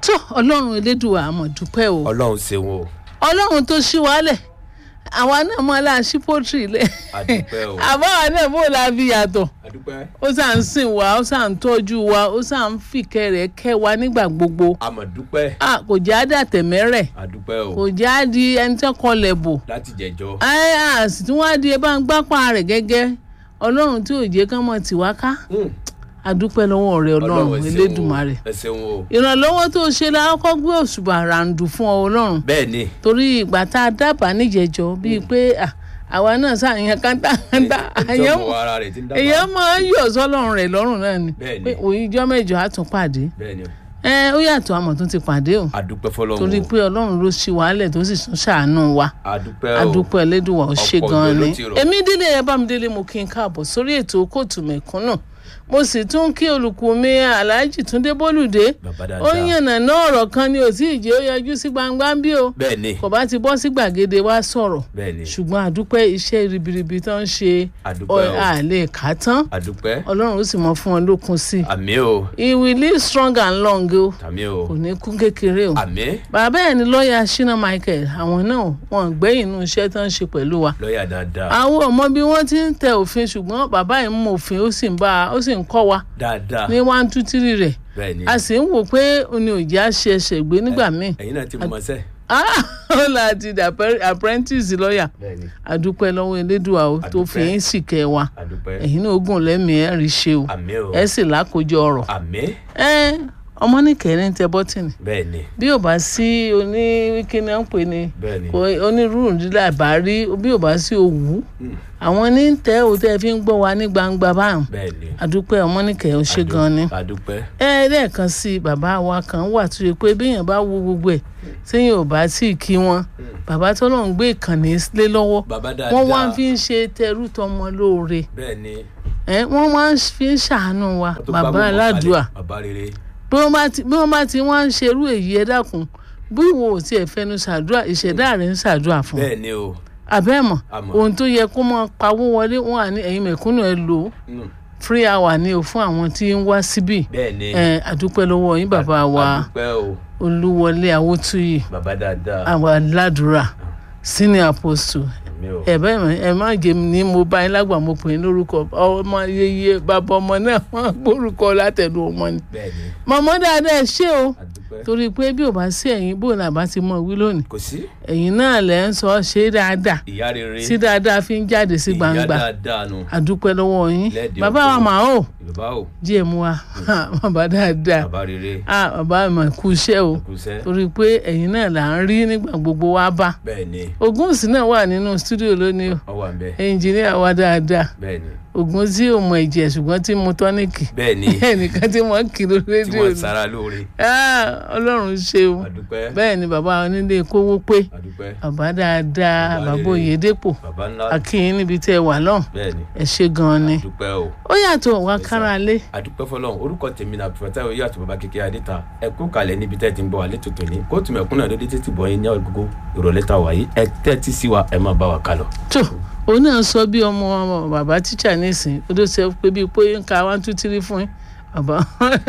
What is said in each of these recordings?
tó ọlọ́run elédùà àmọ̀ dúpẹ́ o ọlọ́run ṣeun o ọlọ́run tó ṣí wálẹ̀ àwa náà mọ aláṣí pọ́tìrì lẹ̀ àdúpẹ́ o àbáwa náà bó la fi yàtọ̀ àdúpẹ́ ó sà ń sìn wá ó sà ń tọ́jú wa ó sà ń fìkẹ́ rẹ̀ kẹ́ wa nígbà gbogbo àmọ̀dúpẹ́ Ah, kò jẹ́ àdàtẹ̀mẹ́rẹ̀ àdúpẹ́ o kò jẹ́ àdí ẹni tẹ́ kọlẹ̀ bò láti jẹjọ́ ẹ à sì tún wá di ẹ bá ń gbápá rẹ̀ gẹ́gẹ́ ọlọ́run tí ò jẹ́ kán mọ̀ tì wá ká adúpẹ́ lọ́wọ́ rẹ̀ ọlọ́run ẹ ṣeun o, elédùmarè ẹ ṣeun o ìrànlọ́wọ́ tó ṣe la kọ́kọ́ gbé òṣùbà ràǹdù fún ọ ọlọ́run bẹ́ẹ̀ ni torí ìgbà tá a dábàá níjẹjọ bíi pé à, àwa náà ṣàyàn kántákántá àyàn ìjọba ara rẹ̀ ti ń èèyàn dábàá máa ń yọ̀ sọ́lọ́run rẹ̀ lọ́rùn náà ni Bẹ́ẹ̀ni. pé òyìnjọ́ mẹ́jọ á tún pàdé bẹ́ẹ̀ ni o ẹ ó yàtọ̀ àmọ̀ tó ti pàdé o àdúpẹ́ fọlọ́run torí o pé ọlọ́run ló ṣí wàhálẹ̀ tó sì tún ṣàánú wa àdúpẹ́ o adúpẹ́ ẹlẹ́dùnwà ó ṣe Ọ̀pọ̀ gan-an ìgbẹ́ ló ni ti rọ̀. èmi délé ẹ bá mi délé mo kí n káàbọ̀ sórí ètò kóòtù mẹ̀kúnnù mo sì tún kí olùkù mi aláàjì túndé bólúdé bàbá ó dáadáa yànnà náà ọ̀rọ̀ kan ni ò tí ì jẹ́ ó yọjú sí gbangba ń bí o bẹ́ẹ̀ ni kò bá ti bọ́ sí gbàgede wá sọ̀rọ̀ bẹ́ẹ̀ ni ṣùgbọ́n àdúpẹ́ iṣẹ́ ribiribi tó ń ṣe àdúpẹ́ o àlè kà tán àdúpẹ́ ọlọ́run ó sì mọ fún wọn lókun sí i àmì o he will live strong and long o àmì o kò ní kú kékeré o àmì bàbá ẹ̀ ní lọ́ọ̀yà shina michael àwọn náà wọn gbẹ́yìn inú iṣẹ́ tó ń ṣe pẹ̀lú wa lọ́ọ̀yà dáadáa àwọn ọmọ bí wọ́n ti ń tẹ òfin ṣùgbọ́n bàbá yìí ń mọ òfin ó sì ń bá a ó sì ń kọ́ wa dáadáa ní one two three rẹ̀ bẹ́ẹ̀ ni a sì ń wò pé òní òjì á ṣe ẹsẹ̀ gbé nígbà míì ẹ̀yin náà ti mọ̀ ọ́sẹ́ Ah, ó là ti dà apprentice lọ́ọ̀yà bẹ́ẹ̀ ni àdúpẹ́ lọ́wọ́ elédùà o tó fi Àdúpẹ́. ń sì kẹ́ wa àdúpẹ́ ẹ̀yin náà ogun lẹ́mìí ẹ̀ rí ṣe o àmì o ẹ̀ sì lákòójọ ọ̀rọ̀ àmì ẹ ọmọ ní kẹrin tẹ bọ́tìnì bẹ́ẹ̀ ni bí ò bá sí oní kíni à ń pè ní bẹ́ẹ̀ ni kò onírúurú nílẹ̀ àbárí bí ò bá sí òwú àwọn ní tẹ ò tẹ fi ń gbọ́ wa ní gbangba báwọn bẹ́ẹ̀ ni àdúpẹ́ ọmọnìkẹ́ ò ṣe gan ni àdúpẹ́ ẹ lẹ́ẹ̀kan sí i bàbá wa kan wà tó yẹ pé béèyàn bá wo gbogbo ẹ̀ téèyàn ò bá tí ì kí wọn bàbá tó lọ́n gbé ìkànnì lé lọ́wọ́ bàbá dáadáa wọ́n wá fi ń ṣe tẹrú tọmọ lóore bẹ́ẹ̀ ni ẹ wọ́n wá ń fi ń ṣàánú wa wọ́n tó bàbá gbá gbogbo aládùúà kalẹ̀. bàbá rere bí wọ́n bá ti bí wọ́n bá ti wá ń ṣerú èyí ẹ dákun bí ìwọ ò tiẹ̀ fẹnu ṣàdúrà ìṣẹ̀dá rẹ̀ ń ṣàdúrà fún un bẹ́ẹ̀ ni o àbẹ́mọ̀ Àmọ́. ohun tó yẹ kó máa pawó wọlé wọn à ní ẹ̀yin mẹ̀kúnnù ẹ lò ó Mm. free hour ni o fún àwọn tí ń wá síbí bẹ́ẹ̀ ni ẹ àdúpẹ́ lọ́wọ́ yín bàbá wa àdúpẹ́ o olúwọlé awótúyì bàbá dáadáa àwa ládùúrà senior apostle àmì o ẹ bẹ́ẹ̀ mọ̀ ẹ má jẹ́ mi ní mo bá yín lágbà mo pè é lórúkọ ọmọ yeye bàbá ọmọ náà wọ́n gbórúkọ látẹ̀dù ọmọ ni bẹ́ẹ̀ ni mọ̀mọ́ dáadáa ẹ ṣé o àdúpẹ́ torí pé bí ò bá sí ẹ̀yin bò náà bá ti mọ̀ wí lónìí kò sí ẹ̀yin náà lẹ́ ń sọ ṣe dáadáa ìyá rere tí dáadáa fi ń jáde sí gbangba ìyá dáadáa nu àdúpẹ́ lọ́wọ́ yín Lẹ́ẹ̀dẹ̀ bàbá wa ọkọ. mà ó bàbá o díẹ̀ mú wa bàbá dáadáa bàbá rere ah bàbá mà kú iṣẹ́ o kùsẹ́ torí pé ẹ̀yin náà là ń rí nígbà gbogbo wa bá bẹ́ẹ̀ ni Ògúnùsì náà wà nínú stúdíò lónìí o ọ wà ń bẹ ẹnjìníà wa dáadáa bẹ́ẹ̀ ni Ògún tí ò mọ ẹ̀jẹ̀ ṣùgbọ́n tí mu tọ́níìkì bẹ́ẹ̀ ni ẹnìkan tí wọ́n kì lórí tí rédíò wọ́n ni sara lóore Ah, Ọlọ́run ṣeun àdúpẹ́ bẹ́ẹ̀ ni bàbá onílé kówó pé àdúpẹ́ bàbá dáadáa Bàbá bàbá rere. Oyèdépò bàbá ńlá akínyìn níbi tẹ́ ẹ wà lọ́hùn bẹ́ẹ̀ ni ẹ ṣe gan-an ni àdúpẹ́ o ó yàtọ̀ wá kára lé àdúpẹ́ fọlọ́run orúkọ tèmi náà pẹ̀fẹ́tà oyè àti bàbá kékeré adéta ẹ kú kalẹ̀ níbi tẹ́ ẹ ti ń bọ̀ wá létòtò ní kóòtù mẹ̀kúnnà lóde títí bọ̀ yín ní ọ̀gbogbo ìrọ̀lẹ́ ta wáyé ẹ tẹ́tí sí wa ẹ máa bá wa kálọ. tó òun náà sọ bí ọmọ bàbá tíṣà nísìn ó ló sọ pé bíi pé ń ka one two three fún yín bàbá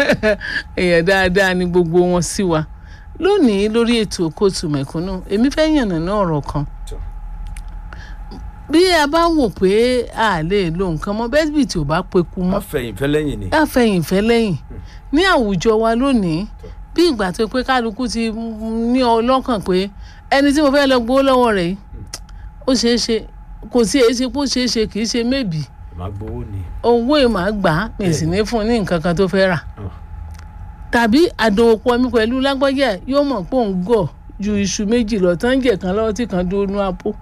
èèyàn dáadáa ni gbogbo wọn sí wa lónìí lórí ètò kóòtù mẹ̀kúnnù èmi fẹ́ yànnàná ọ̀rọ̀ kan Tó. bí a bá wò pé a lè lo nǹkan mọ́ bẹ́ẹ̀ bí tí ò bá peku mọ́ wọ́n fẹ̀yìn fẹ́ lẹ́yìn ni àfẹ̀yìnfẹ́ lẹ́yìn ní àwùjọ wa lónìí bí ìgbà tó pé kálukú ti ní ọlọ́kàn pé ẹni tí mo fẹ́ lọ gbowó lọ́wọ́ rẹ̀ yìí ó ṣeé ṣe kò sí èyí ṣe pé ó ṣeé ṣe kì í ṣe mébì màá gbowó ni owó ìmọ̀ gbà á mi sì ní fún un ní nǹkan kan tó fẹ́ rà Ah. tàbí àdòwòpọ̀ mi pẹ̀lú lágbájá yóò mọ̀ pé òun gọ̀ ju iṣu méjì lọ tán jẹ̀ kan lọ́wọ́ tí kan dúró nú àpò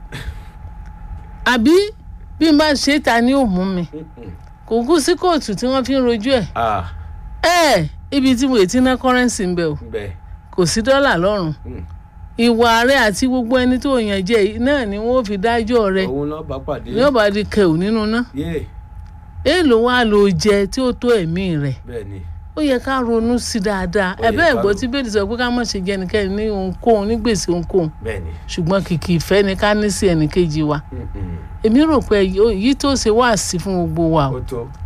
àbí bí n bá ṣe é ta ni ó mú mi kò kú sí kóòtù tí wọ́n fi ń rojú ẹ̀ ah ẹ ibi tí mo lè ti ná kọ́rẹ́ǹsì ń bẹ̀ o bẹ́ẹ̀ kò sí dọ́là lọ́rùn Mm. ìwà rẹ àti gbogbo ẹni tó yàn jẹ yìí náà ni wọ́n fi dájọ́ rẹ òun náà bá pàdé ní ọba di kẹ̀ù nínú ná yé èèlò wa ló jẹ tí ó tó ẹ̀mí rẹ̀ bẹ́ẹ̀ ni ó yẹ ká ronú sí dáadáa Ó yẹ ẹ̀bẹ́ ká ẹ̀gbọ́n rò. tí bẹ́ẹ̀ sọ pé ká má ṣe jẹ ẹnikẹ́ni ní ohunkóhun ní gbèsè ohunkóhun bẹ́ẹ̀ ni ṣùgbọ́n kìkì ìfẹ́ ni ká ní sí ẹnìkejì wa Mm-mm. èmi rò pé èyí tó ṣe wá sí fún gbogbo wa o ó tó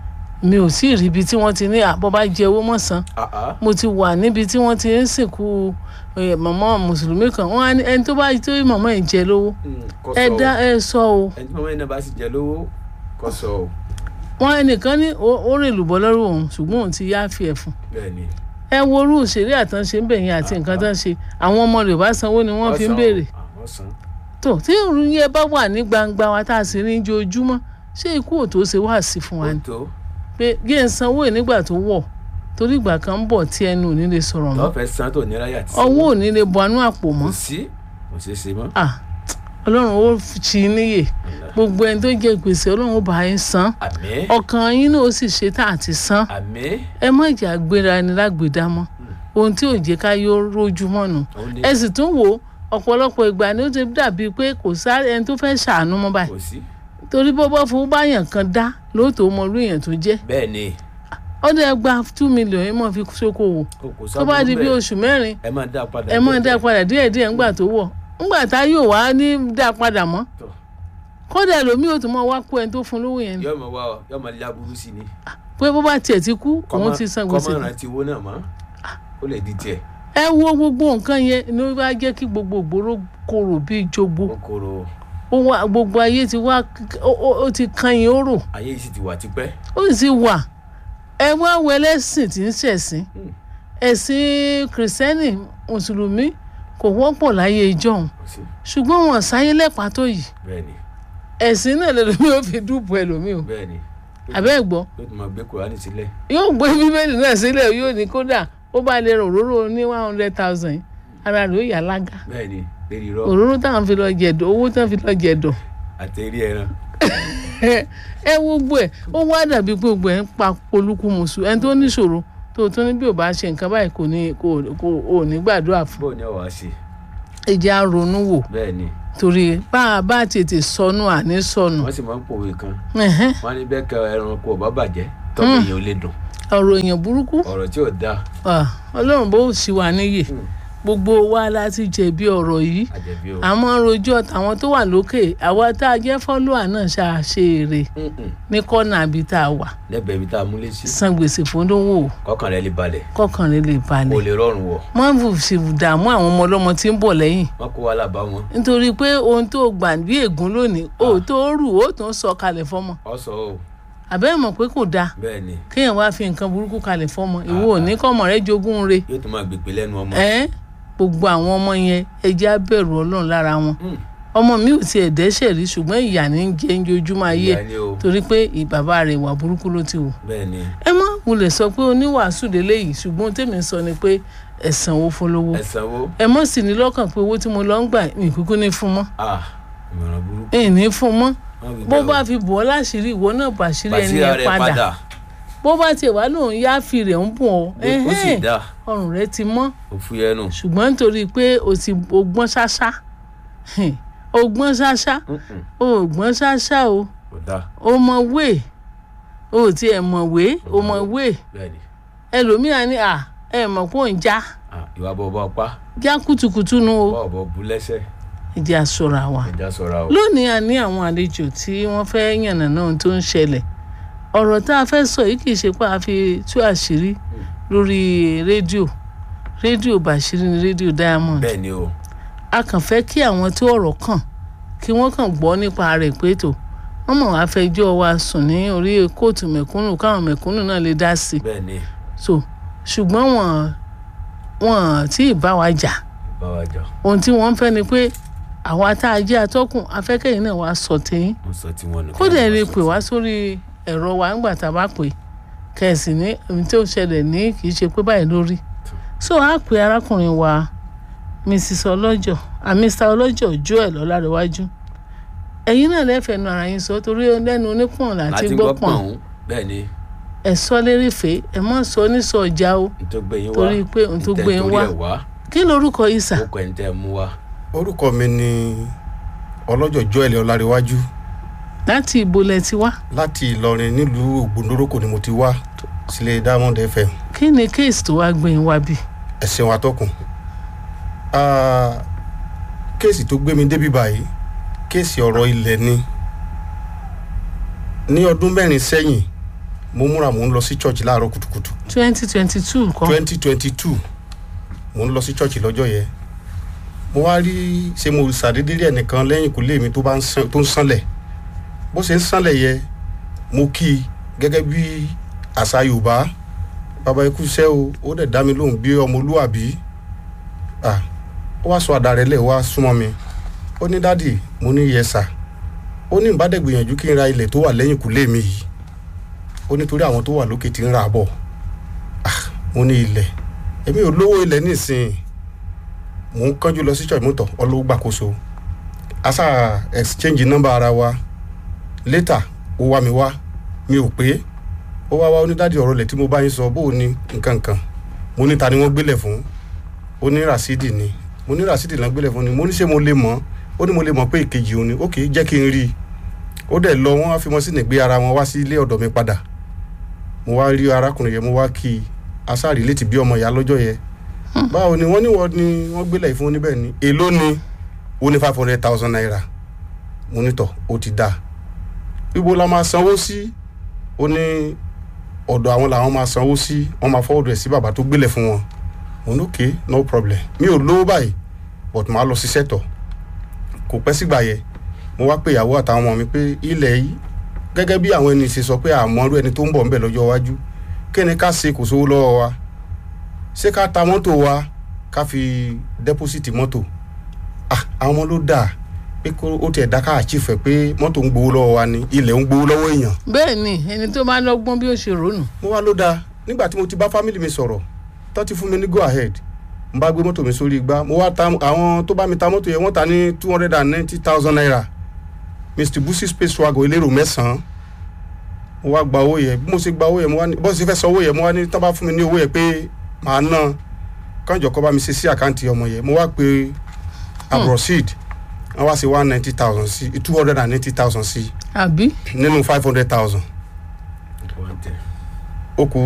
mi ò sí rí ibi tí wọ́n ti ní àbọ̀ bá jẹ owó mọ̀ san Ah, ah. mo ti wà níbi tí wọ́n ti ń sìnkú eh, màmá mùsùlùmí kan wọ́n á ní ẹni tó bá tó màmá ẹ̀ jẹ lówó Mm, kò ẹ sọ o. dá ẹ sọ o ẹni tí màmá yẹn náà bá sì jẹ lówó kò sọ o wọ́n ẹnìkan ní ó ó rè lùbọ́ lọ́rùn òun ṣùgbọ́n òun ti yááfì ẹ̀ fún bẹ́ẹ̀ ni ẹ wo orú òṣèré àtànṣe ń bẹ̀yìn àti nǹkan tán ṣe àwọn ọmọ rẹ̀ bá sanwó ni wọ́n fi ń san o. béèrè Ah, wọ́n san tó tí òun yẹn bá wà ní gbangba wa tá a sì rí ojoojúmọ́ ṣé ikú ò tó ṣe wá sí fún wa ó ni tó pé gé ń sanwó ẹ̀ nígbà tó wọ̀ torí ìgbà kan ń bọ̀ tí ẹnu ò ní lè sọ̀rọ̀ mọ́ lọ́fẹ̀ẹ́ san tó ní ráyà tí ọwọ́ ò ní lè bọ anú àpò mọ́ kò sí kò ṣeé ṣe mọ́ ah ọlọ́run ó ṣì í níyè gbogbo ẹni tó jẹ gbèsè ọlọ́run ó bá yín san àmín ọkàn yín náà ó sì ṣe tá àti san àmín ẹ má jà gbéra ẹni lágbèdá mọ́ ohun tí ò jẹ́ ká yóò rójú mọ́nu òun ni ẹ sì tún wò ó ọ̀pọ̀lọpọ̀ ìgbà ni ó ti dàbíi pé kò sáré ẹni tó fẹ́ ṣàánú mọ́ báyìí kò sí torí bọ́ bá fowó báyàn kan dá lóòótọ́ mọ orí èèyàn tó jẹ́ bẹ́ẹ̀ ni ọdẹ gba two million ẹ mọ̀ fi ṣókòwò kò kò tó bá di bí bẹ́ẹ̀. oṣù mẹ́rin ẹ máa dá padà ẹ mọ̀ dá padà díẹ̀díẹ̀ ńgbà tó wọ̀ ńgbà tá yóò wá ní dá padà mọ́ Tọ́. kódà ẹlòmíì ò tún mọ wá kó ẹni tó fún lówó yẹn ni yóò mọ wá ọ yóò mọ lé aburú sí ni pé bó bá tiẹ̀ ti kú òun ti san gbèsè kọ́mọ rántí owó náà mọ́ ó lè di tiẹ̀ ẹ wo gbogbo nǹkan yẹn ni ó bá jẹ́ kí gbogbo ìgboro korò bíi jogbo kòkòrò ó wá gbogbo ayé ti wá ó- ó ó ti kan yín ó rò ayé yìí sì ti wà tipẹ́ ó sì wà ẹ wá wo ẹlẹ́sìn tí ń ṣẹ̀sìn Hmm. ẹ̀sìn kìrìsìtẹ́nì mùsùlùmí kò wọ́pọ̀ láyé ìjọ́un kò sí ṣùgbọ́n wọn sáyé lẹ́pàá tó yìí bẹ́ẹ̀ ni ẹ̀sìn náà lẹ́lòmíì ó fi dúpọ̀ ẹlòmíì o bẹ́ẹ̀ ni àbẹ́ gbọ́ yóò tún máa gbé kùránì sílẹ̀ yóò gbé bíbélì náà sílẹ̀ yóò ní kódà ó bá lè rò òróró ní one hundred thousand ara rẹ̀ ó yà lága bẹ́ẹ̀ ni lérí irọ́ òróró táwọn fi lọ jẹ̀dọ̀ owó táwọn fi lọ jẹ̀dọ̀ àti eré ẹran ẹ wo gbogbo ẹ ó wá dàbí pé gbogbo ẹ ń pa polúkú mùsù ẹni tó níṣòro tó tó ní bí ò bá ṣe nǹkan báyìí kò ní kò kò ò ní gbàdúrà fún bóun ni ọ̀wá ṣe ẹjẹ á ronú wò bẹ́ẹ̀ ni torí bá a bá tètè sọnù àní sọnù wọ́n sì máa ń pòwe kan Ẹ̀hẹ́n. wọ́n á ní bẹ́ẹ̀ kẹ ẹranko ọ̀bá bàjẹ́ tọ́mọ èèyàn ò lè dùn ọ̀rọ̀ èèyàn burúkú ọ̀rọ̀ tí ò dáa ah, ọlọ́run bó sì wà níyè gbogbo wa láti jẹ̀bi ọ̀rọ̀ yìí àjẹbí o àmọ́ rojọ́ tàwọn tó wà lókè àwa tá a jẹ́ fọ́lọ́à náà ṣàṣe èrè Mm-mm. ní kọ́nà àbí tá a wà lẹ́bẹ̀ẹ́ ibi tá a múlé sí san gbèsè fúndówó kọ́kàn rẹ̀ lè balẹ̀ kọ́kàn rẹ̀ lè kó balẹ̀ lè rọrùn wọ̀ má bù sí dààmú àwọn ọmọ ọlọ́mọ tí ń bọ̀ lẹ́yìn wọ́n kó wa lábá wọn nítorí pé ohun tó gbà bí ègún lónìí ó tó rù ó tó ń sọ kalẹ̀ fọ́mọ ọ sọ o àbẹ́rẹ́ mọ̀ pé kò dáa bẹ́ẹ̀ ni kéèyàn wá fi nǹkan burúkú kalẹ̀ fọ́mọ ìwọ ò ní kọ́mọ rẹ jogún re yóò tún máa gbèpè lẹ́nu ọmọ ẹ́ gbogbo àwọn ọmọ yẹn ẹ jẹ́ á bẹ̀rù ọlọ́run lára wọn Mm. ọmọ mi ò tiẹ̀ dẹ́ṣẹ̀ rí ṣùgbọ́n ìyà ní í jẹ ojoojúmọ́ ayé ẹ̀ Ìyá ni o torí pé ìbàbá rẹ̀ ìwà burúkú ló ti wù bẹ́ẹ̀ ni ẹ má wulẹ̀ sọ pé oníwàásù lélẹ́yìí ṣùgbọ́n tèmi sọ ni pé ẹ̀sán owó fọlọ́wọ́ ẹ̀sánwó ẹ mọ̀ sí ní lọ́kàn pé owó tí mo lọ ń gbà ní ìkúkú ní fún mọ́ ah ìmọ̀ràn burúkú ẹ̀ ní fún mọ́ wọ́n wí bó bẹ́ẹ̀ o. bá fi bọ̀ ọ́ láṣìírí ìwọ náà bàṣírí ẹni Bàṣírà yẹn rẹ̀ padà padà bó bá tiẹ̀ wá lòun yááfì rẹ̀ ń bùn ọ́ ó sì ẹ̀hẹ́n, dá ọrùn rẹ̀ ti mọ́ òfu yẹnu ṣùgbọ́n nítorí pé o ti o gbọ́n ṣáṣá hìn, o gbọ́n ṣáṣá o ò gbọ́n ṣáṣá o kò dá o mọ wé o ò tiẹ̀ mọ̀ wé o mọ̀ wé bẹ́ẹ̀ ni ẹlòmíà ní à ẹ mọ̀ pé ò ń já Ah, ìwà bọ̀ bọ̀ pa já kùtùkùtù nu o bọ̀ bọ̀ bu lẹ́sẹ̀ ìdí àsọ̀rọ̀ àwa. ẹja sọ̀ra o lónìí a ní àwọn àlejò tí wọ́n fẹ́ yànnàná ohun tó ń ṣẹlẹ̀ ọ̀rọ̀ tá a fẹ́ sọ yìí kì í ṣe pé a fi tú àṣírí lórí rédíò rédíò bàṣírí ni rédíò diamond bẹ́ẹ̀ ni o a kàn fẹ́ kí àwọn tí ọ̀rọ̀ kàn kí wọ́n kàn gbọ́ nípa rẹ̀ pé tó wọ́n mọ̀ wá fẹjọ́ wa sùn ní orí kóòtù mẹ̀kúnnù káwọn mẹ̀kúnnù náà lè dá sí i bẹ́ẹ̀ ni so ṣùgbọ́n wọ́n wọ́n tí ì bá wa jà bá wa jà ohun tí wọ́n ń fẹ́ ni pé àwa tá a jẹ́ atọ́kùn afẹ́kẹ́yìn náà wá sọ tẹ́yìn wọ́n sọ tí wọ́n nù. kódà ẹ lè pè wá sórí ẹ̀rọ wa ńgbà tá a bá pè kẹ̀sì ní ohun tí ó ṣẹlẹ̀ ní kì í ṣe pé báyìí lórí so a pè arákùnrin wa mrs ọlọ́jọ́ ah, mr ọlọ́jọ́ joel ọlárẹ̀wájú ẹ̀yin náà lẹ́fẹ̀ẹ́ nu ara yín sọ torí lẹ́nu onípọ̀n láti láti gbọ́ gbọ́ pọ̀n pọ̀n bẹ́ẹ̀ ni ẹ̀ sọ lérèfé ẹ̀ mọ́ sọ nísọ ọjà o n tó gbé yín wá torí pé ohun tó n tẹ́ gbé yín torí wá ẹ̀ wá kí lorúkọ yìí sà ó kọ́ ẹ̀ ń tẹ́ ẹ mú wá orúkọ mi ni ọlọ́jọ́ joel ọláréwájú láti ibo lẹ ti wá láti ìlọrin nílùú ògbóndórókò ni mo ti wá sílé diamond fm kí ni kéèsì tó wá gbé yín wá bí ẹ̀sìn wa tọkùn Ah, kéèsì tó gbé mi débi báyìí kéèsì ọ̀rọ̀ ilẹ̀ ni ní ọdún mẹ́rin sẹ́yìn mo múra mò ń lọ sí church láàárọ̀ kùtùkùtù twenty twenty two kan twenty twenty two mo ń lọ sí church lọ́jọ́ yẹn mo wá rí ṣe mo ṣàdédé rí ẹnìkan lẹ́yìn ìkúlé mi tó bá ń sán- tó ń sánlẹ̀ bó ṣe ń sánlẹ̀ yẹ mo kí i gẹ́gẹ́ bí àṣà yorùbá bàbá ikú iṣẹ́ o ó dẹ̀ dá mi lóhùn bí ọmọlúwàbí ah ó wá sọ àdá rẹ̀ lẹ̀ wá súnmọ́ mi ó ní dádì mo ní yẹsà ó ní ìbádẹ́gbìyànjú kí n ra ilẹ̀ tó wà lẹ́yìn ìkúlé mi yìí ó nítorí àwọn tó wà lókè ti ń rà á bọ̀ ah mo ní ilẹ̀ èmi ò lówó ilẹ̀ nísìnyí mò ń kánjú lọ sí church mọ́tò ọlọ́wọ́ gbàkóso asa exchange number ara wa later ó wá mi wá mi ò pé ó wá wá onídàájú ọ̀rọ̀ lẹ̀ tí mo bá yín sọ bóò ní nǹkan kan mo ní ta ni wọ́n gbélẹ̀ fún ó ní rasidi ni mo ní rasidi náà gbélẹ̀ fún ni mo ní ṣé mo lè mọ̀ ó ní mo lè mọ̀ pé ìkejì òun ni ok jẹ́ kí n rí i ó dẹ̀ lọ wọ́n á fi mọ́ sí nìgbé ara wọn wá sí ilé ọ̀dọ̀ mi padà mo wá rí arákùnrin yẹn mo wá kí i asáàrí létí bí ọmọ ìyá lọ́jọ́ yẹn báwo ni wọ́n ní wọ́n ni wọ́n gbélé ìfún oníbẹ̀ ni èló ni ó ní five hundred thousand naira mo ní tọ̀ ó ti dáa ibo la máa sanwó sí ó ní ọ̀dọ̀ àwọn làwọn máa sanwó sí wọ́n máa fọwọ́dù ẹ̀ sí bàbá tó gbélé fún wọn mo ní okay no problem mi ò lówó báyìí but màá lọ ṣiṣẹ́ tọ̀ kò pẹ́ sígbà yẹn mo wá pé ìyàwó àtàwọn ọmọ mi pé ilẹ̀ yìí gẹ́gẹ́ bí àwọn ẹni ṣe sọ pé àmọ́rú ẹni tó ń bọ̀ ń bẹ̀ lọ́jọ́ iwájú kí ni ká ṣe kò sówó lọ́wọ́ wa ṣé ká ta mọ́tò wa ká fi dẹ́pọ́sìtì mọ́tò ah àwọn ọmọ ló dáa pé kó ó tiẹ̀ dá ká àchífẹ̀ pé mọ́tò ń gbowó lọ́wọ́ wa ni ilẹ̀ ń gbowó lọ́wọ́ èèyàn bẹ́ẹ̀ ni ẹni tó bá lọ́gbọ́n bí ó ṣe rònú mo wá ló dáa nígbà tí mo ti bá fámìlì mi sọ̀rọ̀ tó ti fún mi ní go ahead n bá gbé mọ́tò mi sórí igbá mo wá ta àwọn tó bá mi ta mọ́tò yẹn wọ́n ta ní two hundred and ninety thousand naira mr busi space wagon elérò mẹ́sàn-án mo wá gba owó yẹn bí mo ṣe gba owó yẹn mo wá ní bọ́sẹ̀ fẹ́ sọ owó yẹn mo wá ní tó bá fún mi ní owó yẹn pé màá ná kánjọ kọ́ bá mi ṣe sí àkáǹtì ọmọ yẹn mo wá pe abrosid wọ́n wá sí one ninety thousand sí two hundred and ninety thousand sí àbí nínú five hundred thousand ó kù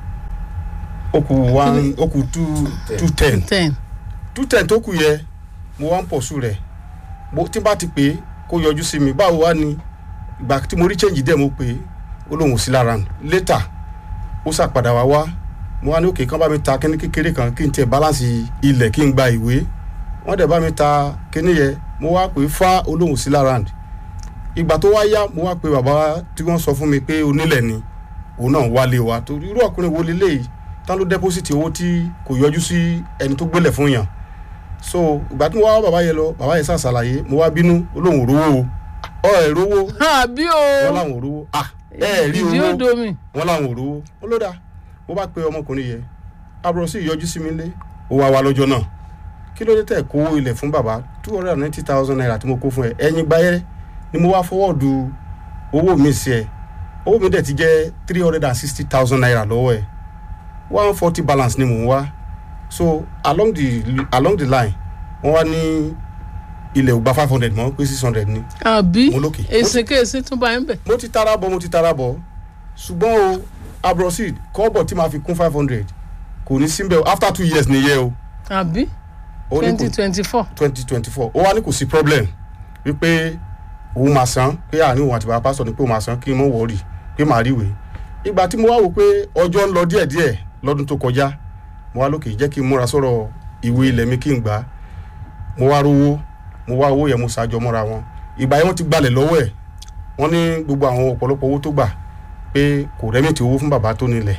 ó kù one ó kù two two ten ten two ten tó kù yẹ mo wá ń pọ̀ sùn rẹ̀ mo tí n bá ti pè é kó yọjú sí mi báwo wá ni ìgbà tí mo rí change dẹ̀ mo pè é ó lóun ò sí lára nù later ó ṣàpadà wá wá mo wá ní òkè kán bá mi ta kíní kékeré kan kí n tiẹ̀ balance ilẹ̀ kí n gba ìwé wọ́n dẹ̀ bá mi ta kíní yẹ mo wá pè é fá olóhùn sí lára nù ìgbà tó wá yá mo wá pe bàbá tí wọ́n sọ fún mi pé onílẹ̀ ni òun náà wálé wa torí irú ọkùnrin wo leléyìí tán ló dẹ́pọ́sìtì owó tí kò yọjú sí ẹni tó gbélẹ̀ fún yàn so ìgbà tí mo wá bàbá yẹn lọ bàbá yẹn ṣàṣàlàyé mo wá bínú olóhùn òrówó o ọ ẹ rówó àbí o wọn làwọn òrówó ah ẹ ẹ rí ìdí owó odò mi wọn làwọn òrówó ó ló dáa mo bá pe ọmọkùnrin yẹn àbúrò sí ìyọjú sí mi lé ó wá wa lọ́jọ́ náà kí ló dé tẹ̀ kó ilẹ̀ fún bàbá two hundred and ninety thousand naira tí mo kó fún ẹ ẹ̀yìn gbáyé ni mo wá fọwọ́ọ̀dù owó mi sí ẹ owó mi dẹ̀ ti jẹ́ three hundred and sixty thousand naira lọ́wọ́ ẹ one forty balance ni mò ń wá so along the along the line wọ́n wá ní ilẹ̀ ò gba five hundred mọ́ pé six hundred ni àbí Mo lókè. èsìkéèsì tún bá ń bẹ̀ mo ti tara bọ̀ mo ti tara bọ̀ ṣùgbọ́n o abrosid kọ́bọ̀ tí màá fi kún five hundred kò ní síbẹ̀ o after two years nìyẹn o àbí ó ní twenty kò twenty four twenty twenty four ó wá ní kò sí problem wípé òun máa san pé àní òun àti bàbá pásítọ̀ ni pé òun máa san kí n mọ̀ wọ́ọ̀rì pé màá ríwèé ìgbà tí mo wá wò pé ọjọ́ ń lọ díẹ̀díẹ̀ lọ́dún tó kọjá mo wá lókè jẹ́ kí n múra sọ̀rọ̀ ìwé ilẹ̀ mi kí n gbà á mo wá rówó mo wá owó yẹn mo ṣàjọ mọ́ra wọn ìgbà yẹn wọ́n ti gbalẹ̀ lọ́wọ́ ẹ̀ wọ́n ní gbogbo àwọn ọ̀pọ̀lọpọ̀ owó tó gbà pé kò rẹ́mìtì owó fún bàbá tó nílẹ̀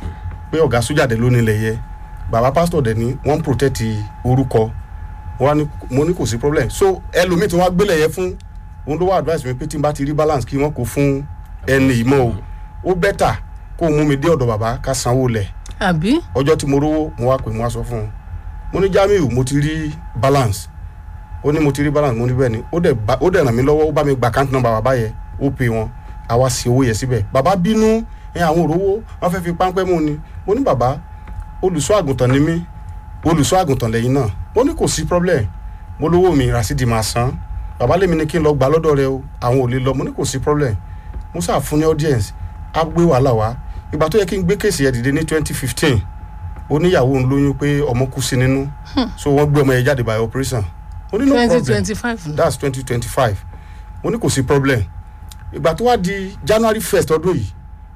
pé ọ̀gá sójàdé ló nílẹ̀ yẹ bàbá pásítọ̀ dẹ̀ ní wọ́n ń protect orúkọ wọ́n á ní mo ní kò sí problem so ẹlòmíì tí wọ́n á gbélé yẹn fún òun ló wá advice mi pé tí n bá ti rí balance kí wọ́n kó fún ẹni ìmọ̀ o ó bẹ́tà kó o mú mi dé ọ̀dọ̀ bàbá ká sanwó lẹ̀ àbí ọjọ́ tí mo rówó mo wá pè mo wá sọ fún un mo ní Jamiu mo ti rí balance ó ní mo ti rí balance mo ní bẹ́ẹ̀ ni ó dẹ̀ bá- ó dẹ̀ ràn mí lọ́wọ́ ó bá mi gba account number bàbá yẹn ó pè wọn àwa sí owó yẹn síbẹ̀ bàbá bínú ẹ àwọn òrówó wọn fẹ́ fi páńpẹ́ mú ni mo ní bàbá olùṣọ́ àgùntàn ni mí olùṣọ́ àgùntàn lẹ́yìn náà mo ní kò sí problem mo lówó mi Rasidi máa san bàbá lèmi ní kí n lọ gbà lọ́dọ̀ rẹ o àwọn ò lè lọ mo ní kò sí problem mo sáà fún ní audience á gbé wàhálà wá ìgbà tó yẹ kí n gbé kéèsì yẹn dìde ní twenty fifteen oníyàwó ń lóyún pé ọmọ kú sí nínú so wọ́n gbé ọmọ yẹn jáde by operation mo ní no twenty problem twenty five that's twenty twenty five mo ní kò sí problem ìgbà tó wá di January first ọdún yìí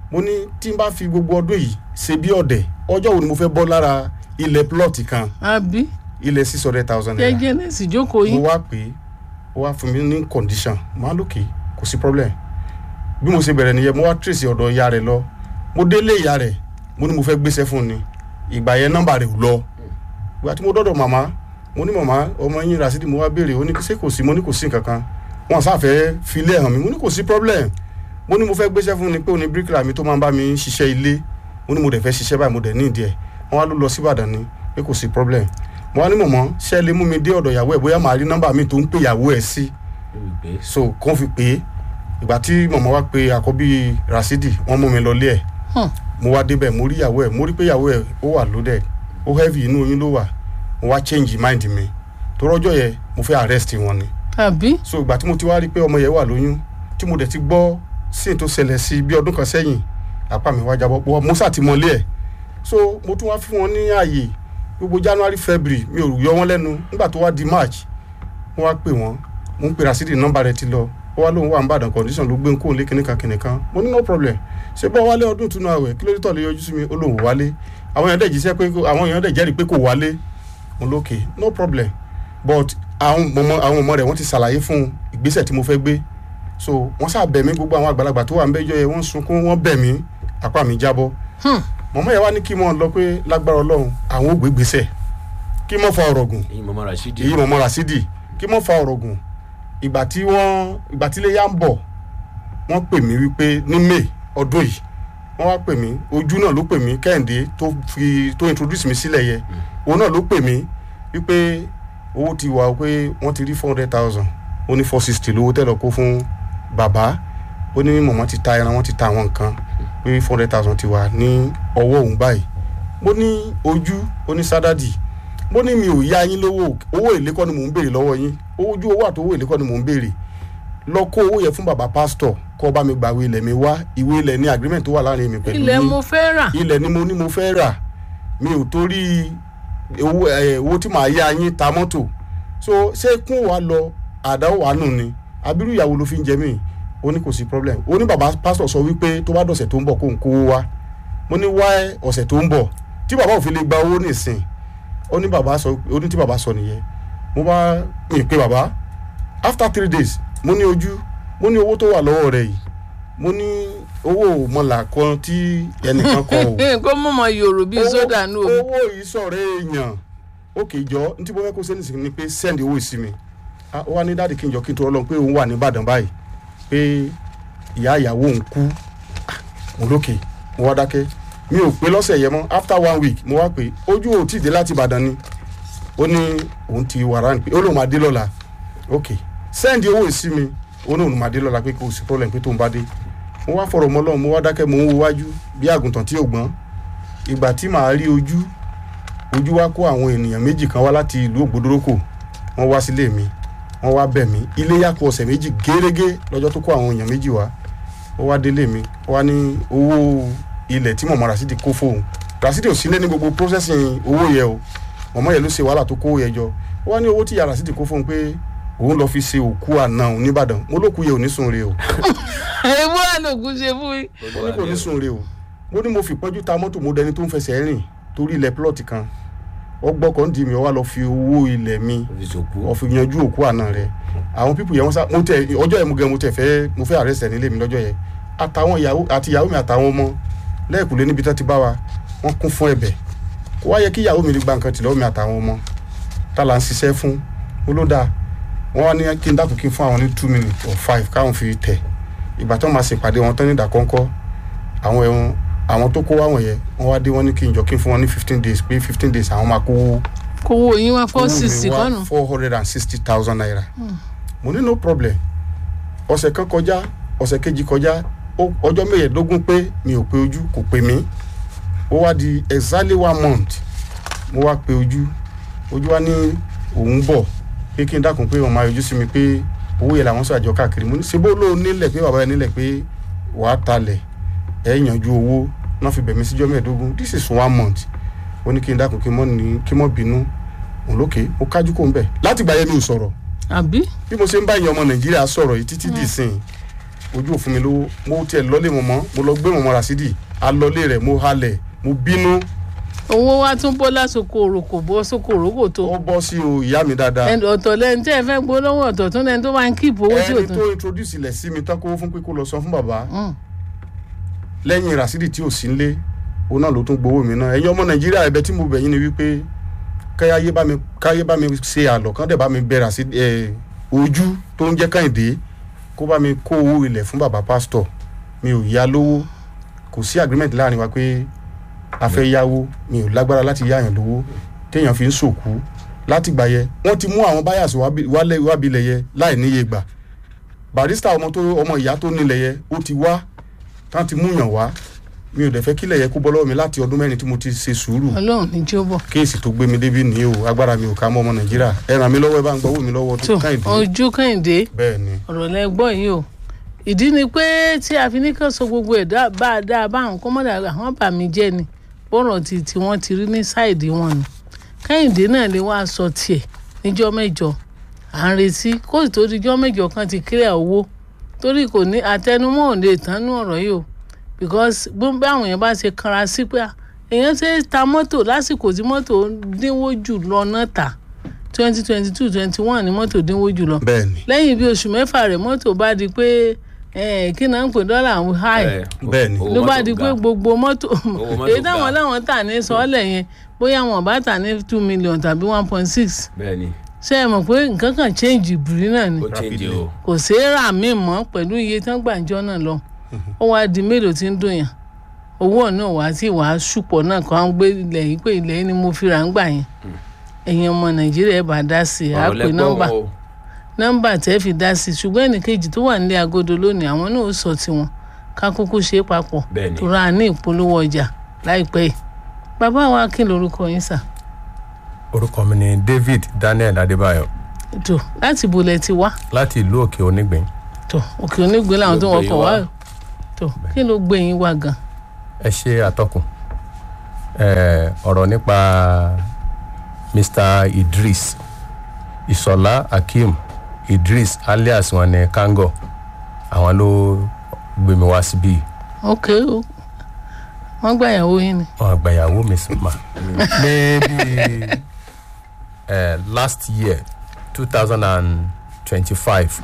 mo ní tí n bá fi gbogbo ọdún yìí ṣe bí ọ̀dẹ̀ ọjọ́ wo ni mo fẹ́ bọ́ lára ilẹ̀ plọ́ọ̀tì kan àbí ilẹ̀ six hundred thousand naira jẹ́jẹ́ náà sì jókòó mo yín wá pé ó wá fún mi ní condition máa lókè kò sí problem bí mo ṣe bẹ̀rẹ̀ nìyẹn mo wá tracy ọ̀dọ̀ ìyá rẹ̀ lọ mo délé ìyá rẹ̀ mo ní mo fẹ́ gbéṣẹ́ fún un ni ìgbà yẹn nọ́mbà rẹ̀ ò lọ ìgbà tí mo dọ́dọ̀ màmá mo ní màmá ọmọ yín rasidi mo wá béèrè ó ní ṣé kò sí mo ní kò sí nǹkan kan wọn sáfẹ́ filẹ̀ hàn mí mo ní kò sí problem mo ní mo fẹ́ gbéṣẹ́ fún un ni pé òní bíríkìlà mi tó máa ń bá mi ṣiṣẹ́ ilé mo ní mo dẹ̀ fẹ́ ṣiṣẹ́ báyìí mo dẹ̀ ní ìdí ẹ̀ wọ́n wá ló lọ sí Ìbàdàn ni pé kò sí problem mo wá ní mọ̀mọ́ ṣé ẹ lè mú mi dé ọ̀dọ̀ ìyàwó ẹ̀ bóyá màá rí nọ́mbà mi tó ń pè ìyàwó ẹ̀ sí olùgbé so kàn fi pé ìgbà tí mọ̀mọ́ wá pe àkọ́bí Rasidi wọ́n mú mi lọ lé ẹ̀ Hmm. mo wá débẹ̀ mo rí ìyàwó ẹ̀ mo rí pé ìyàwó ẹ̀ ó wà loaded ó heavy inú oyún ló wà mo wá change mind mi tó rọ́jọ́ yẹn mo fẹ́ arrest wọn ni àbí so ìgbà tí mo ti wá rí pé ọmọ yẹn wà lóyún tí mo dẹ̀ ti gbọ́ sí tó ṣẹlẹ̀ sí bí ọdún kan sẹ́yìn apá mi wá jábọ́ pọ̀ mo sá ti mọ́lé ẹ̀ so mo tún wá fún wọn ní ààyè gbogbo January February mi ò yọ wọn lẹ́nu nígbà tó wá di March mo wá pè wọ́n mo ń pè Rasidi nọ́mbà rẹ̀ ti lọ ó wá lóun wà ń bàdàn condition ló gbé ń kóun lé kìnìkan kìnìkan mo ní no problem ṣé bọ́ wálé ọdún túnú àwẹ̀ kí ló dé tọ̀lé yọjú sí mi ó lóun ò wálé àwọn èèyàn dẹ̀ jíṣẹ́ pé kó- àwọn èèyàn dẹ̀ jẹ́rìí pé kò wálé mo lókè no problem but àwọn ọmọ àwọn ọmọ rẹ̀ wọ́n ti ṣàlàyé fún ìgbésẹ̀ tí mo fẹ́ gbé so wọ́n sá bẹ̀ mí gbogbo àwọn àgbàlagbà tó wà ń bẹ́jọ́ yẹn wọ́n sunkún wọ́n bẹ̀ mí apá mi jábọ́ Hmm. mọ̀mọ́ yẹn wá ní kí mọ̀ lọ pé lágbára ọlọ́run àwọn ò gbé gbèsè kí mọ̀ fa ọ̀rọ̀ gùn èyí mọ̀mọ́ Rashidi èyí mọ̀mọ́ Rasidi kí mọ̀ fa ọ̀rọ̀ gùn ìgbà tí wọ́n ìgbà tí ilé yá ń bọ̀ wọ́n pè mí wípé ní May ọdún yìí wọ́n wá pè mí ojú náà ló pè mí Kẹ́hìndé tó fi tó introduce mi sílẹ̀ yẹ òun náà ló pè mí wípé owó ti wà pé wọ́n ti rí four hundred thousand ó ní four sixty lówó tẹ́lọ̀ kó fún bàbá ó ní mọ̀mọ́ ti ta ẹran wọ́n ti ta àwọn nǹkan pé four hundred thousand ti wà ní ọwọ́ òun báyìí mo ní ojú ó ní sádàdì mo ní mi ò yá yín lówó owó èlé kọ́ ni mò ń béèrè lọ́wọ́ yín owó ojú owó àti owó èlé kọ́ ni mò ń béèrè lọ kó owó yẹn fún bàbá pásítọ̀ kó bá mi gbàwé ilẹ̀ mi wá ìwé ilẹ̀ ní agreement tó wà láàrin mi pẹ̀lú ilẹ̀ yín mo fẹ́ rà ilẹ̀ ni mo ní mo fẹ́ rà mi ò torí owó ẹ̀ owó tí màá yá yín ta mọ́tò so ṣé kún wa lọ àdáwò wa nù ni abirú ìyàwó ló fi ń jẹ mí ó ní kò sí problem ó ní bàbá pásítọ̀ sọ wípé tó bá dọ̀sẹ̀ tó ń bọ̀ kó ń kówó wá mo ní wá ọ̀sẹ̀ tó ń bọ̀ tí bàbá ò fi lè gba owó nìsín ó ní bàbá sọ ó ní tí bàbá sọ nìyẹn mo bá mi pé bàbá after three days mo ní ojú mo ní owó tó wà lọ́wọ́ rẹ̀ yìí mo ní owó mọ̀là kan tí ẹnìkan kọ o kó mọ̀mọ́ yòrò bíi sódà nù omi owó yìí sọ̀rọ̀ èèyàn ó kì í jọ ní tí mo fẹ́ kó sẹ́ni sí ni pé send owó yìí sí mi Ah, ó wá ní dáàdì kí n jọ kí n tó rọ́ lọ pé òun wà ní Ìbàdàn báyìí pé ìyá ìyàwó òun kú Ah, mo lókè mo wá dákẹ́ mi ò pé lọ́sẹ̀ yẹn mọ́ after one week mo wá pé ojú ò tí ì dé láti Ìbàdàn ni ó ní òun ti wàrà ní pé ó lóun máa dé lọ́la ok send owó yìí sí mi ó ní òun máa dé lọ́la pé kò sí problem pé tóun bá dé mo wá fọ̀rọ̀ mọ́ lọ́hùn mo wá dákẹ́ mo ń wo wájú bí àgùntàn tí ò gbọ́n ìgbà tí màá rí ojú ojú wa kó àwọn ènìyàn méjì kan wá láti ìlú ògbódórókò wọ́n wá sílé mi wọ́n wá bẹ̀ mí ilé yá kù ọ̀sẹ̀ méjì gérégé lọ́jọ́ tó kó àwọn èèyàn méjì wá ó wá délé mi ó wá ní owó ilẹ̀ tí mọ̀mọ́ Rasidi kó fóun Rasidi ò sílé ní gbogbo processing owó yẹ o mọ̀mọ́ yẹn ló ṣe wàhálà tó kó yẹ jọ ó wá ní owó tí ìyá Rasidi kó fóun pé òun lọ fi ṣe òkú àná òun nìbàdàn mo lókù yẹ ò ní sùn re o èèwọ̀ àlòkù ṣe fún yín mo ní kò ní sùn re o mo ní mo fi pọ́njú ta mọ́tò mo dẹni tó ń fẹsẹ̀ rìn torí ilẹ̀ plọ́ọ̀tì kan ọgbọ́kọ̀ ń di mi ó wá lọ fi owó ilẹ̀ mi òfìsòkú wọ́n fi yanjú òkú àná rẹ̀ àwọn pípù yẹn wọ́n sá mo tẹ ọjọ́ yẹn mo gẹ mo tẹ fẹ́ mo fẹ́ àrẹ́sẹ̀ nílé mi lọ́jọ́ yẹn àtàwọn ìyàwó àti ìyàwó mi àtàwọn ọmọ lẹ́ẹ̀kúlé níbi tó ti bá wa wọ́n kún fún ẹ̀bẹ̀ kó wá yẹ kí ìyàwó mi lè gba nǹkan tìlọ́wọ́ mi àtàwọn ọmọ tá là ń ṣiṣẹ́ fún olódà wọ́n wá ní kí n dákun kí n fún àwọn ní two minutes or five káwọn fi tẹ̀ ìgbà tó máa ṣèpàdé wọn tán ní ìdákọ́ńkọ́ àwọn ẹ̀wọ̀n àwọn tó kó wá wọ̀nyẹn wọ́n wá dé wọ́n ní kí n jọ kí n fún wọn ní fifteen days pé fifteen days àwọn máa kó kówó yín wá four owó mi sixty wá kọ́nù four hundred and sixty thousand naira mo ní no problem ọ̀sẹ̀ kan kọjá ọ̀sẹ̀ kejì kọjá ó- ọjọ́ mẹ́ẹ̀ẹ́dógún pé mi ò pe ojú kò pè mí ó wá di exactly one month mo wá pe ojú ojú wa ní òun bọ̀ pé kí n dákun pé wọn máa yọjú sí mi pé owó yẹn làwọn sàjọ káàkiri mo ní ṣe bó lóun nílẹ̀ pé bàbá yẹn nílẹ̀ pé wàá talẹ̀ ẹ̀ yanjú owó náà fi bẹ̀ mí síjọ́ mẹ́ẹ̀ẹ́dógún this is one month ó ní kí n dákun kí n mọ́ ní kí n mọ́ bínú òun lókè mo kájú kó ń bẹ̀ láti gbà yẹn mi ò sọ̀rọ̀ àbí bí mo ṣe ń bá ìyẹn ọmọ nàìjíríà sọ̀rọ̀ yìí títí dì sìn ojú òfin mi lówó mo tiẹ̀ lọ́lé mọ̀mọ́ mo lọ gbé mọ̀mọ́ rasidi alọ́lé rẹ̀ mo halẹ̀ mo bínú owó wa tún bọ́ lásòkò òròkò bọ́ sókò òròkò tó ó bọ́ sí o ìyá mi dáadáa ẹn- ọ̀tọ̀ lẹ́ni tí ẹ fẹ́ gbó lọ́wọ́ ọ̀tọ̀ tún lẹ́ni tó máa ń kíìpù owó tí ò ẹni tún. tó introduce ilẹ̀ sí mi tán kó fún pé kó lọ san fún bàbá Mm. lẹ́yìn rasidi tí ò sí nlé òun náà ló tún gbowó mi náà ẹ̀yin ọmọ nàìjíríà ẹ̀bẹ̀ tí mo bẹ̀ yín ni wípé káyé bá mi káyé bá mi ṣe àlọ́ kán dẹ̀ bá mi bẹ rasidi ẹ̀ ojú tó ń jẹ́ kàìndé kó bá mi kó owó ilẹ̀ fún bàbá pásítọ̀ mi ò yá lówó kò sí agreement láàrin wa pé a fẹ́ yáwó mi ò lágbára láti yáyàn lówó téèyàn fi ń sòkú láti gbà yẹ wọ́n ti mú àwọn báyàsì wábìlẹ̀ yẹ láì níye gbà barista ọmọ tó ọmọ ìyá tó nílẹ̀ yẹ ó ti wá tán ti múyàn wá mi ò dẹ̀ fẹ́ kílẹ̀ yẹ kó bọ́ lọ́wọ́ mi láti ọdún mẹ́rin tí mo ti ṣe sùúrù ọlọ́run ní jí ó bọ̀. kéèsì tó gbé mi débi nìyí o agbára mi ò ká mọ́ ọmọ nàìjíríà ẹ ràn mí lọ́wọ́ ẹ bá ń gbọ́ owó mi lọ́wọ́ tó tó káyìndé ojú kẹ́hìndé bẹ́ẹ̀ ni ọ̀rọ̀ lẹ gbọ́ yìí o ìdí ni pé tí a fi ní kàn sọ gbogbo ẹ̀ dá- bá a dáa bá àwọn kọ́mọ́dà àwọn bà mí jẹ́ ni bọ́rọ̀ ti tí wọ́n ti rí ní sáìdì wọn ni kẹ́hìndé náà lè wá sọ tiẹ̀ níjọ́ mẹ́jọ à ń retí kó sì tó dijọ́ mẹ́jọ kan ti kílẹ̀ owó torí kò ní àtẹnumọ́ ò lè tánú ọ̀rọ̀ yìí o because bí bí àwọn èèyàn bá ṣe kanra sí pé à, èèyàn ṣe ta mọ́tò lásìkò tí mọ́tò dínwó jù lọ náà tà twenty twenty two twenty one ni mọ́tò dínwó jù lọ bẹ́ẹ̀ ni lẹ́yìn bí oṣù mẹ́fà rẹ̀ mọ́tò bá di pé eh, kí náà ń pè dọ́là ń háì ẹ, bẹ́ẹ̀ ni. owó ló bá mọ́tò di ga. pé gbogbo mọ́tò mọ́tò èyí táwọn ga. láwọn tà ní sọ́ọ̀lẹ̀ yẹn bóyá wọn bá tà ní two million tàbí one point six bẹ́ẹ̀ ni ṣé ẹ mọ̀ pé nǹkan kan change ìbùrí náà ni ó change o kò ṣeé rà mí mọ́ pẹ̀lú iye tán gbàǹjọ́ náà lọ ó wá di mélòó tí ń dùn yàn owó náà wá sí wàá ṣùpọ̀ náà kàn án gbé ilẹ̀ yìí pé ilẹ̀ yìí ni mo fi rà ń gbà yẹn ẹ̀yin ọmọ nàìjíríà ẹ̀ bá dá sí i á ọ̀rọ̀ pè nọ́mbà lẹ́gbọ́n o nọ́mbà tẹ́ fi dá sí i ṣùgbọ́n ẹnìkejì tó wà nílé agodo lónìí àwọn náà ó sọ tiwọn ká kúkú ṣe é papọ̀ Bẹ́ẹ̀ ni. tó ra ní ìpolówó ọjà láìpẹ́ yìí bàbá wa kí lorúkọ yín sà orúkọ mi ni david daniel adébáyọ tó láti bolẹ̀ ti wá láti ìlú òkè onígbìn tó òkè onígbé làwọn tó Ló gbé wọkọ̀ yín wá wá. tó kí ló gbé yín wá gan ẹ ṣe àtọkùn ẹ ọ̀rọ̀ nípa mr idris ìsọ̀lá akeem idris alias wọn ní kango àwọn ló gbé mi wá síbí ok o wọ́n gbà ìyàwó yín ni wọn àgbàyàwó mi sì mà ní bí ẹ last year two thousand and twenty-five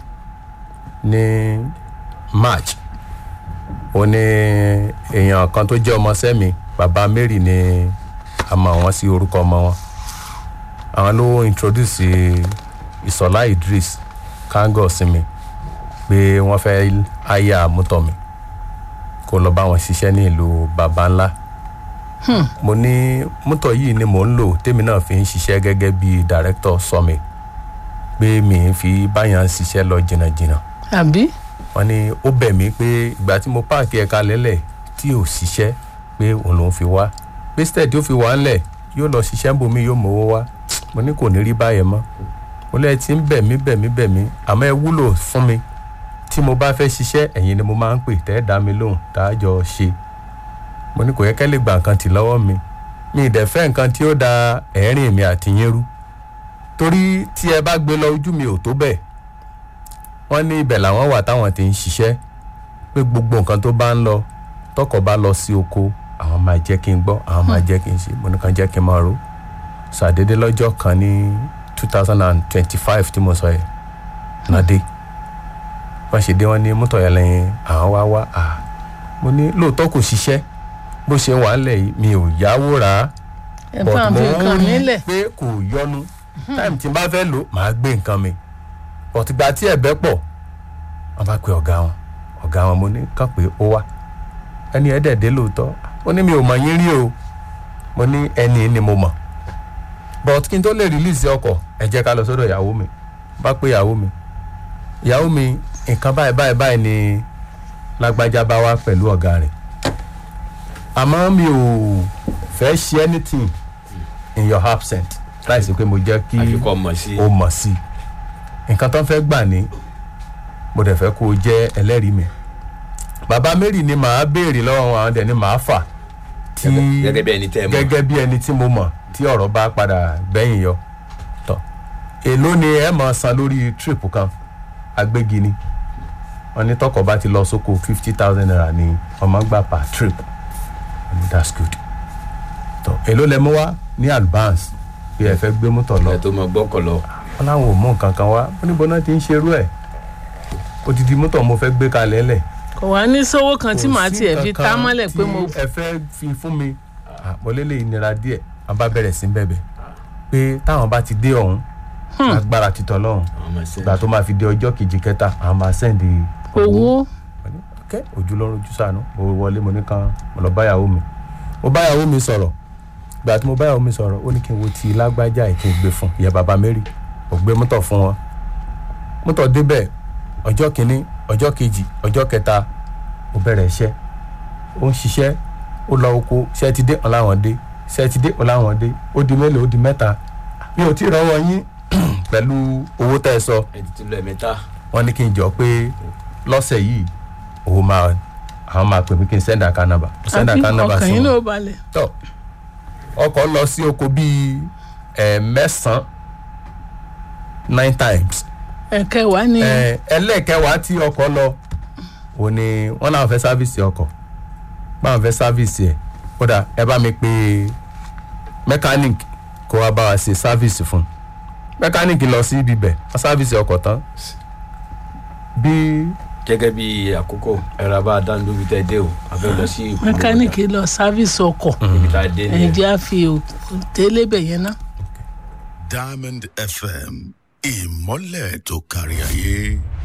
ní march ó ní èèyàn kan tó jẹ́ ọmọ sẹ́mi bàbá mary ní àmọ́ wọn sí orúkọ ọmọ wọn àwọn ló introduce ìsọ̀lá idris kango sí mi pé wọ́n fẹ́ háyà mọ́tò mi kó lọ bá wọn ṣiṣẹ́ ní ìlú baba ńlá mo ní mọ́tò yìí ni mò ń lò tèmi náà fi ń ṣiṣẹ́ gẹ́gẹ́ bí director sọmi pé mi ń fi báyàn ṣiṣẹ́ lọ jìnnàjìnnà àbí wọ́n ní ó bẹ̀ mí pé ìgbà tí mo páàkì ẹ̀ka lẹ́lẹ̀ tí ò ṣiṣẹ́ pé òun lòún fi wá pé stead tó fi wá ńlẹ̀ yóò lọ ṣiṣẹ́ bomi yóò mówó wá mo ní kò ní rí báyẹn mọ́ mo lẹ́yìn tí ń bẹ̀ mí bẹ̀ mí bẹ̀ mí àmọ́ ẹ wúlò fún mi tí mo bá fẹ́ ṣiṣẹ́ ẹ̀yin ni mo máa ń pè tẹ́ ẹ dá mi lóhùn tá a jọ ṣe mo ní kò yẹ kẹ́ lè gba nǹkan tì lọ́wọ́ mi mi ì dẹ̀ fẹ́ nǹkan tí ó da ẹ̀rín mi àti yín rú torí tí ẹ bá gbé lọ ojú mi ò tó bẹ́ẹ̀ wọ́n ní ibẹ̀ làwọn wà táwọn ti ń ṣiṣẹ́ pé gbogbo nǹkan tó bá ń lọ tọkọ bá lọ sí oko àwọn máa jẹ́ kí n gbọ́ àwọn máa jẹ́ kí n ṣe mo ní kàn jẹ́ kí n máa ro ṣàdédé lọ́jọ́ kan ní two thousand and twenty-five tí mo sọ yẹn náà dé wọ́n ṣe dé wọ́n ní mọ́tò yẹn lẹ́yìn àwọn wá wá à mo ní lóòótọ́ kò ṣiṣẹ́ bó ṣe wà ń lẹ̀ yìí mi ò yáwó rà á ẹ fà ń fi nǹkan mi lẹ̀ pé kò yọnu táìmù tí n bá fẹ́ lò màá gbé nǹkan mi ọ̀tìgbà tí ẹ̀bẹ̀ pọ̀ wọ́n bá pe ọ̀gá wọn ọ̀gá wọn mo ní kàn pé ó wá ẹni ẹ̀ dẹ̀dẹ̀ lóòótọ́ ó ní mi ò mọ̀ yín rí o mo ní ẹni ni mo mọ̀ but kí n tó lè release ọkọ̀ ẹ jẹ́ ká lọ sọ́dọ̀ ìyàwó mi bá pé ìyàwó mi ìyàwó mi nǹkan báyìí báyìí báyìí ni lágbájá bá wá pẹ̀lú ọ̀gá rẹ̀ àmọ́ mi ò fẹ́ ṣe anything in your absence láìsí pé mo jẹ́ kí àfikọ́ mọ̀ sí o mọ̀ sí i nǹkan tó ń fẹ́ gbà ní mo dẹ̀ fẹ́ kó o jẹ́ ẹlẹ́rìí mi bàbá mary ni màá béèrè lọ́wọ́ wọn àwọn dẹ̀ ni màá fà tí gẹ́gẹ́ bí ẹni tẹ́ ẹ mọ̀ gẹ́gẹ́ bí ẹni tí mo mọ̀ tí ọ̀rọ̀ bá padà gbẹ̀yìn yọ tọ̀ èló ni ẹ máa san lórí trip kan agbégi ni wọn ní tọkọ bá ti lọ sóko fifty thousand naira ni ọmọ gbà per trip wọn ní that's good tọ èló lẹ mú wá ní advance bí ẹ fẹ́ gbé mọ́tò lọ ẹ tó mọ gbọ́kọ̀ lọ wọn làwọn ò mú nǹkan kan wá wọn níbo náà ti ń ṣerú ẹ̀ odidi mọ́tò mo fẹ́ gbé kalẹ̀ lẹ̀ kò wá ní sówó kan tí kò màá sí tiẹ̀ fi nǹkan tá kan mọ́lẹ̀ pé tí mo ẹ fẹ́ fi fún mi àpọ̀lélẹ̀ ìnira díẹ̀ wọn bá bẹ̀rẹ̀ sí bẹ̀bẹ̀ pé táwọn bá ti dé ọ̀hún agbára títọ́ lọ́hún àwọn ọmọ ẹsẹ ìgbà tó máa fi dé ọjọ́ kejì kẹta àwọn máa sẹ́ndì owó kẹ́ ojú lọ́rùn ojú sànú mo wọlé mo ní kan mo lọ báyàwó mi mo báyàwó mi sọ̀rọ̀ ìgbà tí mo báyàwó mi sọ̀rọ̀ ó ní kí n wo ti lágbájá ẹ̀ kí n gbé fún ìyá bàbá mary ò gbé mọ́tò fún wọn mọ́tò débẹ̀ ọjọ́ kìíní ọjọ́ kejì ọjọ́ kẹta ó bẹ̀rẹ̀ iṣẹ́ ó ń ṣiṣẹ́ ó lọ oko ṣẹ́ ti dé ọ̀làwọ̀n dé ṣẹ́ ti dé ọ̀làwọ̀n dé ó di mélòó ó di mẹ́ta mi ò tí ì rọ́wọ́ yín pẹ̀lú owó tẹ́ ẹ sọ ẹ ti ti lọ ẹ̀mẹ́ta wọ́n ní kí n jọ pé lọ́sẹ̀ yìí owó máa àwọn máa pè mí kí n send account number mo send àbí account number ọkàn sí yín náà wọn balẹ̀ tọ ọkọ̀ lọ sí oko bíi ẹ̀ mẹ́sàn-án nine times ẹ̀kẹ́ wá ní ẹ̀ ẹlẹ́ẹ̀kẹwàá tí ọkọ̀ lọ ò ní wọ́n náà fẹ́ sáfìsì ọkọ̀ báwọn fẹ́ sáfìsì ẹ̀ kódà ẹ bá mi pe mechanic kó wá bá wa ṣe sáfìsì fún un mechanic lọ sí ibi bẹ̀ wọ́n sáfìsì ọkọ̀ tán bí gẹ́gẹ́ bí àkókò ẹ̀rọ abá dáná lóbi tẹ́ dé o a fẹ́ lọ sí ìpolówó mẹkáníìkì lọ sáfíìsì ọkọ̀ ọjà. ibi tá a dé ẹ̀yìn nìyẹn jẹ́ àfi tẹ́lẹ̀bẹ̀ yẹn náà. Diamond FM ìmọ́lẹ̀ tó kárí ayé.